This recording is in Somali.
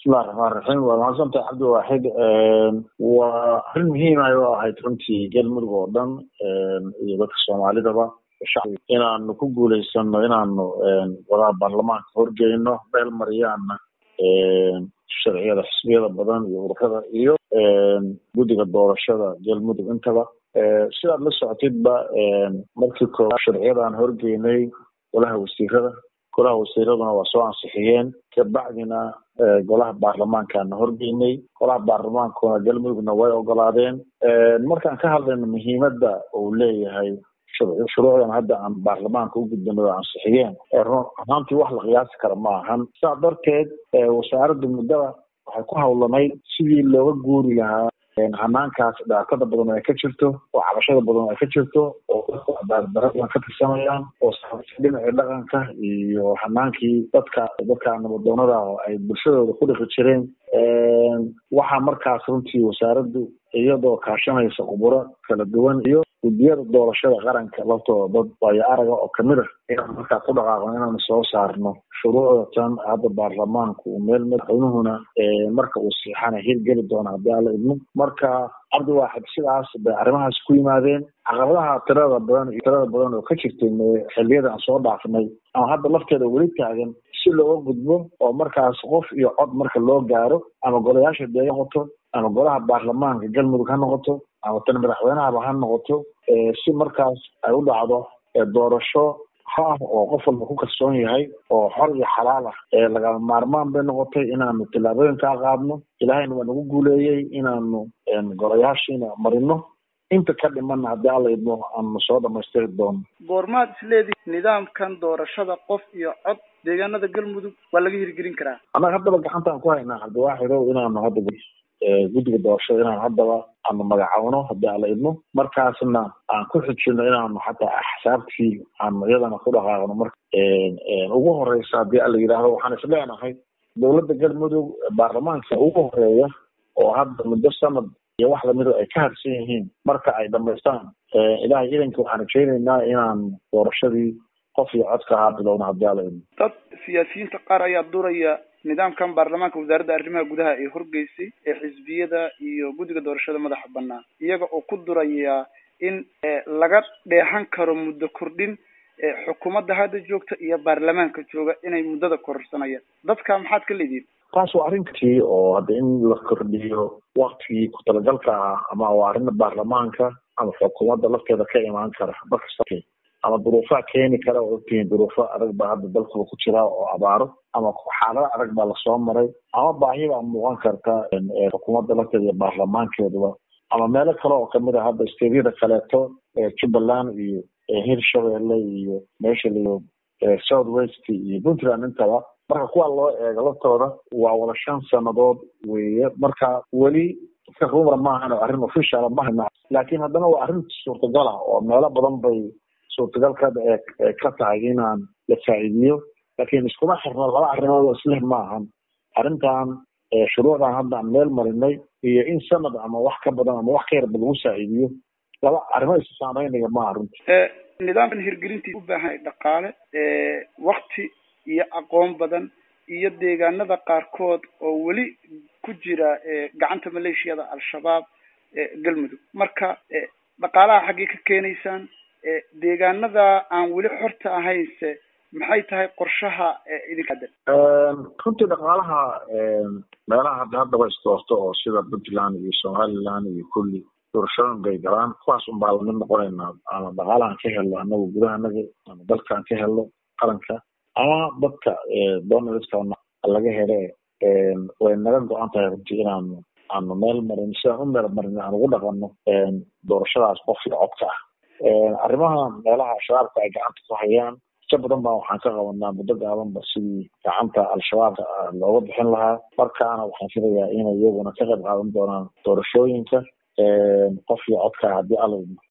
bismillahi raxmaan raxiim waa mahadsantahay cabdiwaaxid waa arrin muhiima oo ahayd runtii galmudug oo dhan iyo dadka soomaalidaba shacbi inaanu ku guuleysano inaanu wadaha baarlamaanka horgeyno meel mariyaana sharciyada xisbiyada badan iyo ururada iyo guddiga doorashada galmudug intaba sidaad la socotidba markii koowaad sharciyadaan horgeynay golaha wasiirada golaha wasiiraduna waa soo ansixiyeen kabacdina golaha baarlamaankaana horgeynay golaha baarlamaankuna galmudugna way ogolaadeen markaan ka hadlayno muhiimadda uu leeyahay shuruucdan hadda aan baarlamaanka u gudbino oo ansixiyeen ahaantii wax la qiyaasi kara ma ahan sidaa darteed wasaaradda muddada waxay ku hawlanayd sidii looga guuri lahaa hanaankaas dhibaatada badan ay ka jirto oo cabashada badan ay ka jirto oo dadku cadaaladdarradan ka tirsanayaan oo dhinacii dhaqanka iyo hanaankii dadka dadka nabadoonada ay bulshadooda ku dhaqi jireen waxaa markaas runtii wasaaraddu iyadoo kaashanaysa khuburo kala duwan iyo guddiyada doorashada qaranka laftooda dad waayo araga oo kamid ah inaan markaa ku dhaqaaqno inaanu soo saarno shuruucda tan hadda baarlamaanku uu meel madaxweynuhuna marka uu siixana hirgeli doono haddii alla idmo marka cabdiwaaxid sidaas bay arrimahaas ku yimaadeen caqabadaha tirada badan iyo tirada badan oo ka jirtay xilliyada aan soo dhaafnay ama hadda lafteeda weli taagan si looga gudbo oo markaas qof iyo cod marka loo gaaro ama golayaasha dee noqoto ama golaha baarlamaanka galmudug ha noqoto ama tan madaxweynahaba ha noqoto si markaas ay u dhacdo doorasho ha ah oo qof walba ku kalsoon yahay oo xor iyo xalaal ah lagama maarmaan bay noqotay inaanu tillaabooyinkaa qaadno ilaahayna waa nagu guuleeyey inaanu golayaashiina marino inta ka dhimanna haddii alla idmo aanu soo dhamaystiri doono goormaad isleedihi nidaamkan doorashada qof iyo cod deegaanada galmudug waa laga hirgelin karaa annaga haddaba gacantaan ku haynaa cabdiwaaxidow inaanu hadda guddiga doorashada inaan haddaba aanu magacawno haddii alla idmo markaasna aan ku xijino inaanu xataa axsaabtii aanu iyadana ku dhaqaaqno marka ugu horeysa haddii alla yidhaahdo waxaan isleenahay dowladda galmudug baarlamaanka ugu horeeya oo hadda muddo sanad iyo wax lamida ay ka harsan yihiin marka ay dhamaystaan ilahay idanka waxaan rajeyneynaa inaan doorashadii qof iyo codka ahaa bilowna haddii alla idmo dad siyaasiyiinta qaar ayaa duraya nidaamkan baarlamaanka wasaaradda arrimaha gudaha ee horgeysay ee xisbiyada iyo guddiga doorashada madaxa banaan iyaga oo ku duraya in laga dheehan karo muddo kordhin xukuumadda hadda joogta iyo baarlamaanka jooga inay muddada kororsanayaan dadka maxaad ka leedihin taas waa arrintii oo hadda in la kordhiyo waktigii ku talagalka ah ama waa arrinta baarlamaanka ama xukuumadda lafteeda ka imaan kara markasta ama duruufaha keeni kara oo ogtihiin duruufo adag baa hadda dalkuba ku jira oo abaaro ama xaalado adag baa lasoo maray ama baahi baa muuqan karta xukuumadda lafteeda iyo baarlamaankeeduba ama meelo kale oo kamid a hadda steedyada kaleeto jubbaland iyo hirshabelle iyo meesha layo south west iyo puntland intaba marka kuwa loo eego laftooda waa wada shan sanadood weeye marka weli iska rumar maahan oo arrin official mahayna laakiin haddana waa arrin suurtagal ah oo meelo badan bay suurtagalkada ee ka tahay inaan la faa'iidiyo laakiin iskuma xirno laba arrimood oo isleh ma ahan arrintan shuruucdan hadda aan meel marinay iyo in sanad ama wax ka badan ama wax ka yarba lagu saaciidiyo laba arrimo isu saameynaya maaha runti nidaamkan hirgelintiisa u baahan dhaqaale wakti iyo aqoon badan iyo deegaanada qaarkood oo weli ku jira gacanta maleeshiyada al-shabaab galmudug marka dhaqaalaha xaggee ka keenaysaan deegaanada aan weli xorta ahaynse maxay tahay qorshaha idinka haddan runtii dhaqaalaha meelaha hadda haddaba isdoorto oo sida puntland iyo somaliland iyo kulli doorashooyin bay galaan kuwaas un baa lamid noqonaynaa ama dhaqaalahan ka helno anagu gudahanaga ama dalkaan ka helno qaranka ama dadka donaldska laga hele way naga go-an tahay runtii inaanu aanu meel marin sidaan u meel marin aan ugu dhaqano doorashadaas qof iyo codka ah arrimaha meelaha shabaabka ay gacanta ku hayaan si badan baa waxaan ka qabanaa muddo gaabanba sidii gacanta al-shabaabka looga bixin lahaa markaana waxaan filayaa inay iyaguna ka qayb qaadan doonaan doorashooyinka qof iyo codka haddii alla